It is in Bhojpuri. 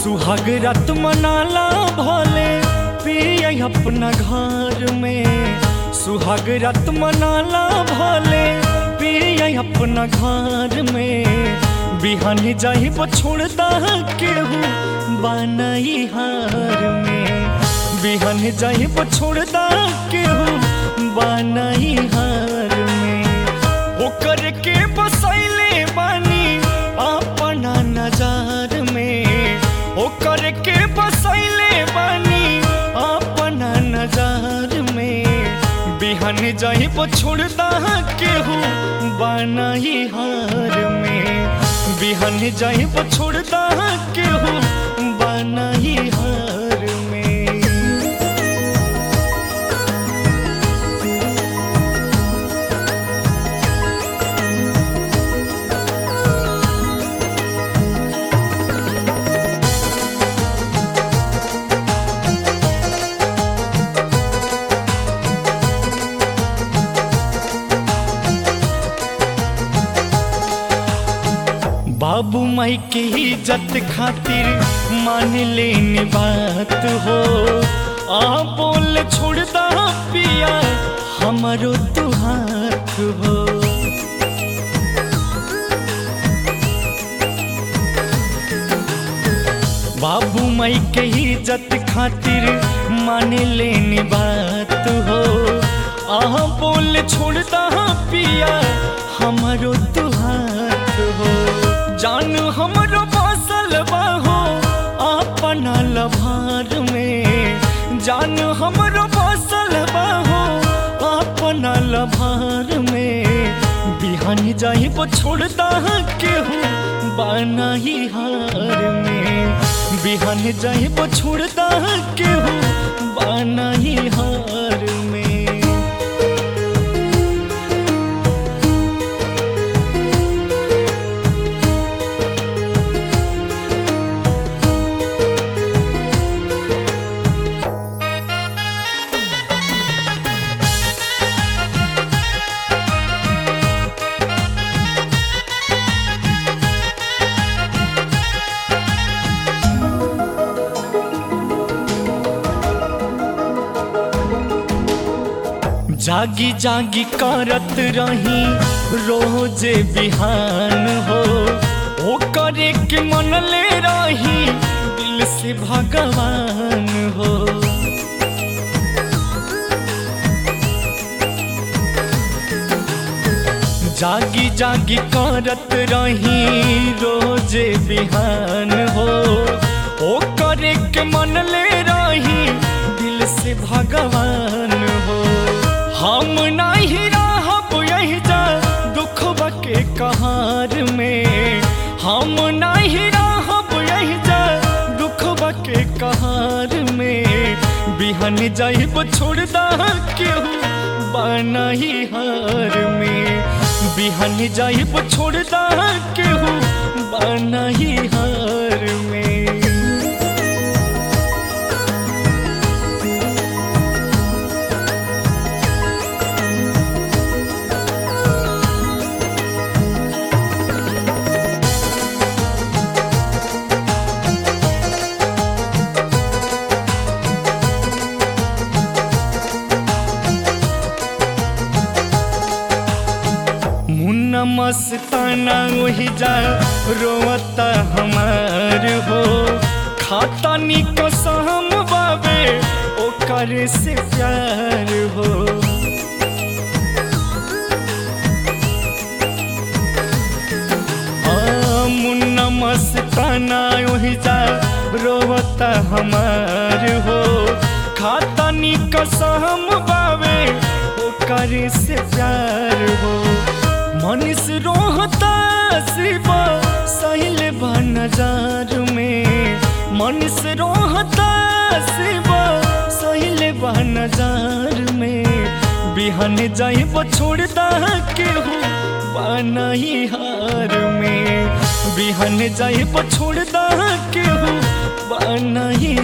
सुहाग रात मनाला भले पिया अपना घर में सुहाग रात मनाला भले पिया अपना घर में बिहान जाही छोड़दा केहू बनाई हार में बिहान जाही छोड़दा केहू बनाई हार में ओकर के बसैले बानी अपना नजार में ओकर के बसैले बानी अपना नजार में बिहान जाही छोड़दा केहू बनाई हार में बिहान जाही छोड़दा केहू बनाई हार में बाबू माई के इज्जत खातिर मान लेनी बात हो आ बोल छोड़दा पिया हमारो तू हाथ हो बाबू माई के इज्जत खातिर मान लेनी बात हो आह बोल छोड़दा पिया हमारो तू हाथ हो जान हमरो बसल बाहो अपना लभार में जान हमरो बसल बाहो अपना लभार में बिहान जाही छोड़दा केहू बनाही हार में बिहान जाही छोड़दा केहू बनाही हार में जागी जागी करत रही रोजे बिहान हो ओ करे के मन ले रही दिल से भगवान हो जागी जागी करत रही रोजे बिहान हो ओ करे के मन ले रही दिल से भगवान हो हम नहीं रहब यही जा दुख के कहार में हम नहीं रहब यही जा दुख के कहार में बिहान जाइब छोड़दा केहू बनाही हार में बिहान जाइब छोड़दा केहू बनाही हार में मुन्ना मस्ताना वही जा रोवता हमार हो खाता निको सहम बाबे ओकर से प्यार हो हाँ, मुन्ना मस्ताना वही जा रोवता हमार हो खाता निको सहम बाबे ओकर से प्यार हो मनीष रोहता शिवा सहिल नजार में मनीष रोहता शिवा सहिल नजार में बिहान जाइब छोड़दा केहू बनाही हार में बिहान जाइब छोड़दा केहू बनाही